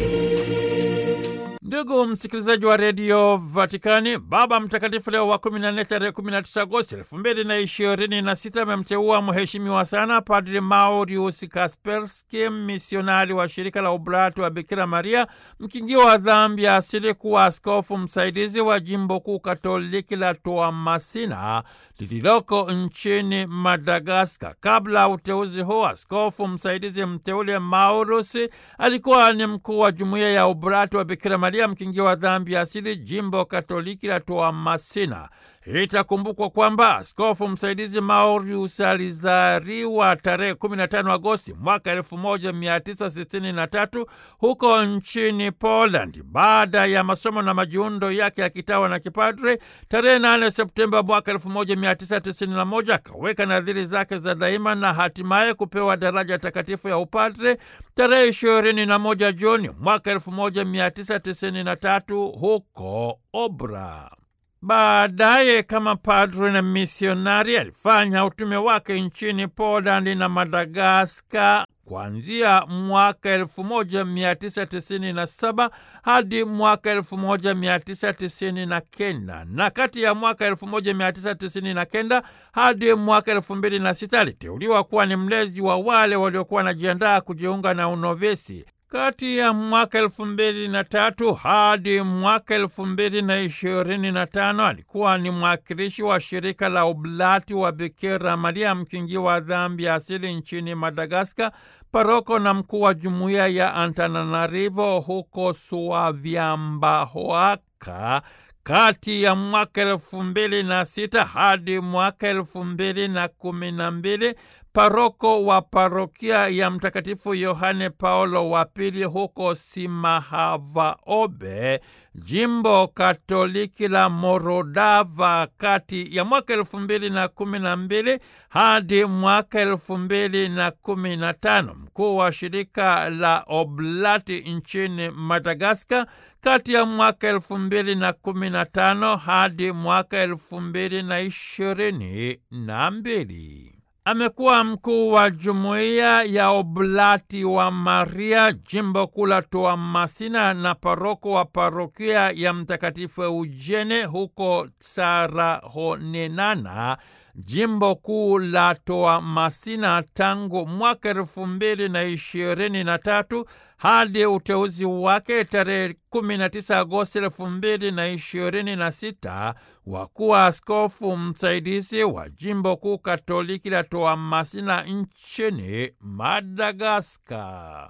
Ndugu msikilizaji wa redio Vatikani, Baba Mtakatifu Leo wa 14 tarehe 19 Agosti 2026 amemteua mheshimiwa sana Padri Maurius Kasperski, misionari wa shirika la Oblati wa Bikira Maria, mkingi wa dhambi ya asili, kuwa askofu msaidizi wa jimbo kuu katoliki la Toamasina lililoko nchini Madagaskar. Kabla ya uteuzi huu, askofu msaidizi mteule Maurus alikuwa ni mkuu wa jumuiya ya Oblati wa Bikira Maria mkingi wa dhambi ya asili jimbo katoliki la Toamasina. Itakumbukwa kwamba askofu msaidizi Maurius alizaliwa tarehe 15 Agosti mwaka 1963 huko nchini Poland. Baada ya masomo na majiundo yake ya kitawa na kipadre, tarehe 8 Septemba mwaka 1991 akaweka nadhiri zake za daima na hatimaye kupewa daraja takatifu ya upadre tarehe 21 Juni mwaka 1993 huko Obra. Baadaye kama padre na misionari alifanya utume wake nchini Poland na Madagaskar kuanzia mwaka 1997 hadi mwaka 1999 na kati ya mwaka 1999 hadi mwaka 2006 aliteuliwa kuwa ni mlezi wa wale waliokuwa wanajiandaa kujiunga na unovesi. Kati ya mwaka elfu mbili na tatu hadi mwaka elfu mbili na ishirini na tano alikuwa ni mwakilishi wa shirika la Oblati wa Bikira Maria mkingi wa dhambi ya asili nchini Madagaskar, paroko na mkuu wa jumuiya ya Antananarivo huko Suavyambahoaka kati ya mwaka elfu mbili na sita hadi mwaka elfu mbili na kumi na mbili paroko wa parokia ya Mtakatifu Yohane Paulo wa Pili huko Simahavaobe, jimbo katoliki la Morodava, kati ya mwaka elfu mbili na kumi na mbili hadi mwaka elfu mbili na kumi na tano mkuu wa shirika la Oblati nchini Madagaskar kati ya mwaka elfu mbili na kumi na tano hadi mwaka elfu mbili na ishirini na mbili. Amekuwa mkuu wa jumuiya ya Oblati wa Maria jimbo kuu la Toamasina na paroko wa parokia ya Mtakatifu Eugene huko Tsarahonenana jimbo kuu la Toamasina tangu mwaka elfu mbili na ishirini na tatu hadi uteuzi wake tarehe 19 Agosti elfu mbili na ishirini na sita wa kuwa askofu msaidizi wa jimbo kuu katoliki la Toamasina nchini Madagaskar.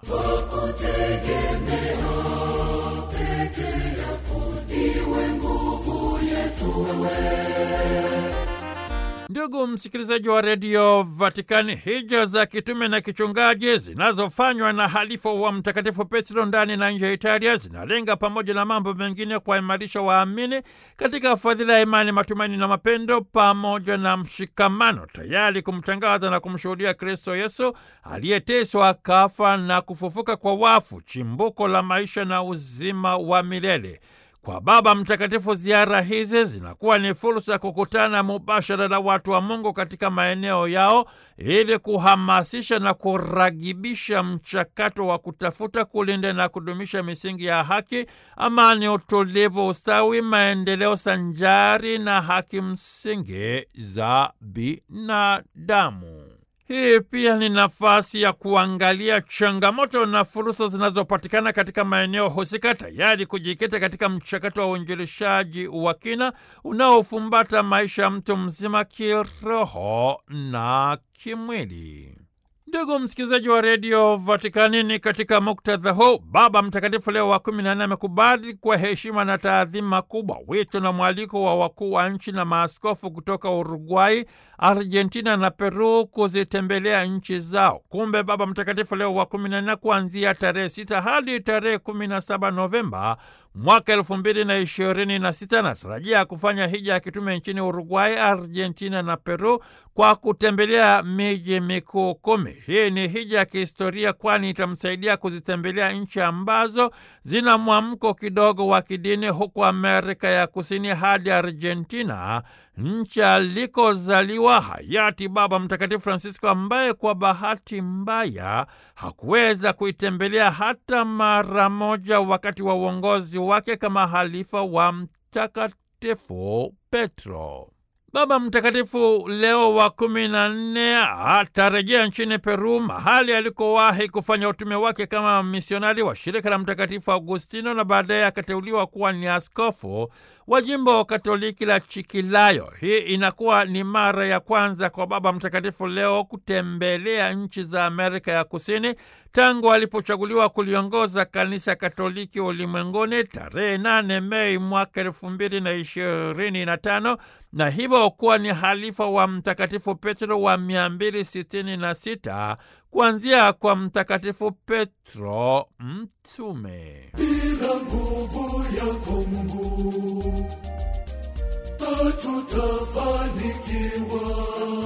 Ndugu msikilizaji wa redio Vatikani, hija za kitume na kichungaji zinazofanywa na halifu wa Mtakatifu Petro ndani na nje ya Italia zinalenga pamoja na mambo mengine kuwaimarisha waamini katika fadhila ya imani, matumaini na mapendo pamoja na mshikamano, tayari kumtangaza na kumshuhudia Kristo Yesu aliyeteswa, akafa na kufufuka kwa wafu, chimbuko la maisha na uzima wa milele. Kwa Baba Mtakatifu, ziara hizi zinakuwa ni fursa ya kukutana mubashara na watu wa Mungu katika maeneo yao ili kuhamasisha na kuragibisha mchakato wa kutafuta, kulinda na kudumisha misingi ya haki, amani, utulivu, ustawi, maendeleo sanjari na haki msingi za binadamu. Hii pia ni nafasi ya kuangalia changamoto na fursa zinazopatikana katika maeneo husika, tayari kujikita katika mchakato wa uinjilishaji wa kina unaofumbata maisha ya mtu mzima kiroho na kimwili. Ndugu msikilizaji wa redio Vatikani, ni katika muktadha huu Baba Mtakatifu Leo wa kumi na nne amekubali kwa heshima na taadhima kubwa wito na mwaliko wa wakuu wa nchi na maaskofu kutoka Uruguay, Argentina na Peru kuzitembelea nchi zao. Kumbe Baba Mtakatifu Leo wa kumi na nne kuanzia tarehe sita hadi tarehe kumi na saba Novemba mwaka elfu mbili na ishirini na sita anatarajia kufanya hija ya kitume nchini Uruguay, Argentina na Peru kwa kutembelea miji mikuu kumi. Hii ni hija ya kihistoria, kwani itamsaidia kuzitembelea nchi ambazo zina mwamko kidogo wa kidini, huku Amerika ya Kusini hadi Argentina, nchi alikozaliwa hayati Baba Mtakatifu Francisco, ambaye kwa bahati mbaya hakuweza kuitembelea hata mara moja wakati wa uongozi wake kama halifa wa Mtakatifu Petro. Baba Mtakatifu Leo wa kumi na nne atarejea nchini Peru, mahali alikowahi kufanya utume wake kama misionari wa shirika la Mtakatifu Augustino, na baadaye akateuliwa kuwa ni askofu wa jimbo Katoliki la Chikilayo. Hii inakuwa ni mara ya kwanza kwa Baba Mtakatifu Leo kutembelea nchi za Amerika ya Kusini tangu alipochaguliwa kuliongoza kanisa Katoliki ulimwenguni tarehe 8 Mei mwaka elfu mbili na ishirini na tano na hivyo kuwa ni halifa wa Mtakatifu Petro wa 266 kuanzia kwa Mtakatifu Petro Mtume. Bila nguvu yako Mungu hatutafanikiwa.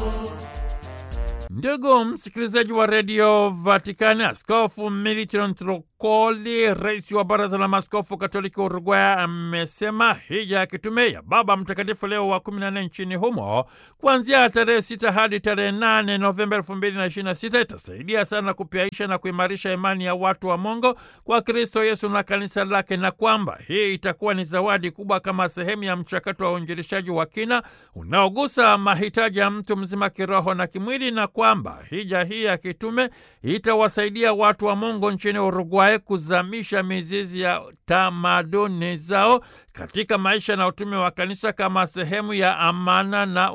Ndugu msikilizaji wa redio Vatikani, Askofu Milton Trukoli, rais wa baraza la maaskofu katoliki Uruguay, amesema hija ya kitume ya Baba Mtakatifu Leo wa 14 nchini humo kuanzia tarehe 6 hadi tarehe 8 Novemba 2026 itasaidia sana kupyaisha na kuimarisha imani ya watu wa Mungu kwa Kristo Yesu na kanisa lake, na kwamba hii itakuwa ni zawadi kubwa kama sehemu ya mchakato wa uinjilishaji wa kina unaogusa mahitaji ya mtu mzima kiroho na kimwili, na kwamba hija hii ya kitume itawasaidia watu wa Mungu nchini Uruguay kuzamisha mizizi ya tamaduni zao katika maisha na utume wa kanisa kama sehemu ya amana na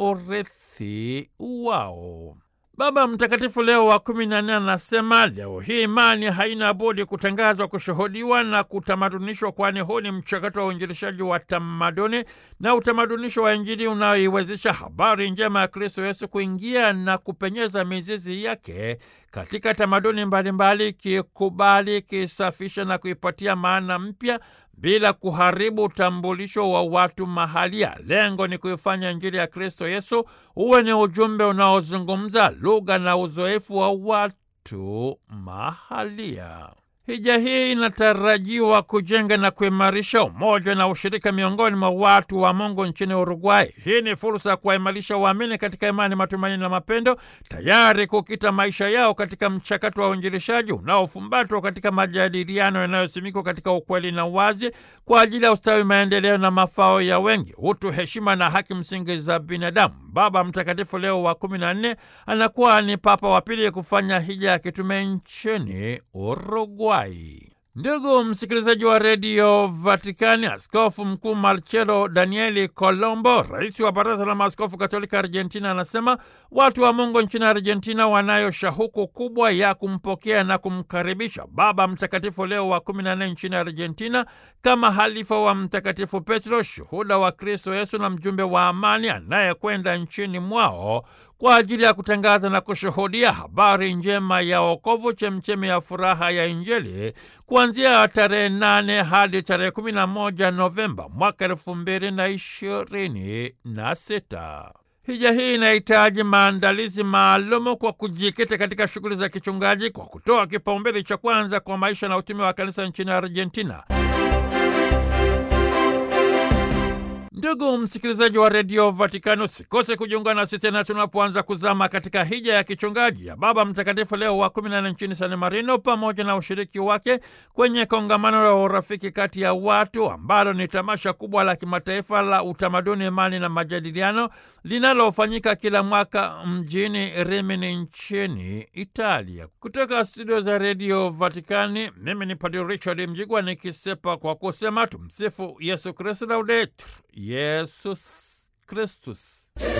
urithi wao. Baba Mtakatifu Leo wa kumi na nne anasema leo hii imani haina budi kutangazwa, kushuhudiwa na kutamadunishwa, kwani huu ni mchakato wa uinjilishaji wa tamaduni na utamadunisho wa Injili unaoiwezesha habari njema ya Kristo Yesu kuingia na kupenyeza mizizi yake katika tamaduni mbalimbali, ikikubali, ikisafisha na kuipatia maana mpya bila kuharibu utambulisho wa watu mahalia. Lengo ni kuifanya Injili ya Kristo Yesu uwe ni ujumbe unaozungumza lugha na uzoefu wa watu mahalia. Hija hii inatarajiwa kujenga na kuimarisha umoja na ushirika miongoni mwa watu wa Mungu nchini Uruguay. Hii ni fursa ya kuwaimarisha waamini katika imani, matumaini na mapendo, tayari kukita maisha yao katika mchakato wa uinjilishaji unaofumbatwa katika majadiliano yanayosimikwa katika ukweli na uwazi kwa ajili ya ustawi, maendeleo na mafao ya wengi, utu, heshima na haki msingi za binadamu. Baba Mtakatifu Leo wa kumi na nne anakuwa ni Papa wa pili kufanya hija ya kitume nchini Uruguay. Ndugu msikilizaji wa redio Vatikani, askofu mkuu Marcelo Danieli Colombo, rais wa baraza la maaskofu katolika Argentina, anasema watu wa Mungu nchini Argentina wanayo shauku kubwa ya kumpokea na kumkaribisha Baba Mtakatifu Leo wa kumi na nne nchini Argentina kama halifa wa Mtakatifu Petro, shuhuda wa Kristo Yesu na mjumbe wa amani anayekwenda nchini mwao kwa ajili ya kutangaza na kushuhudia habari njema ya wokovu, chemchemi ya furaha ya Injili, kuanzia tarehe nane hadi tarehe kumi na moja Novemba mwaka elfu mbili na ishirini na sita. Hija hii inahitaji maandalizi maalumu kwa kujikita katika shughuli za kichungaji kwa kutoa kipaumbele cha kwanza kwa maisha na utume wa kanisa nchini Argentina. Ndugu msikilizaji wa redio Vatikano, usikose kujiunga nasi tena tunapoanza kuzama katika hija ya kichungaji ya Baba Mtakatifu Leo wa kumi na nne nchini San Marino, pamoja na ushiriki wake kwenye kongamano la urafiki kati ya watu ambalo ni tamasha kubwa la kimataifa la utamaduni, imani na majadiliano linalofanyika kila mwaka mjini Rimini nchini Italia. Kutoka studio za redio Vatikani, mimi ni Padre Richard Mjigwa nikisepa kwa kusema tumsifu Yesu Kristu, laudetur Yesus Kristus.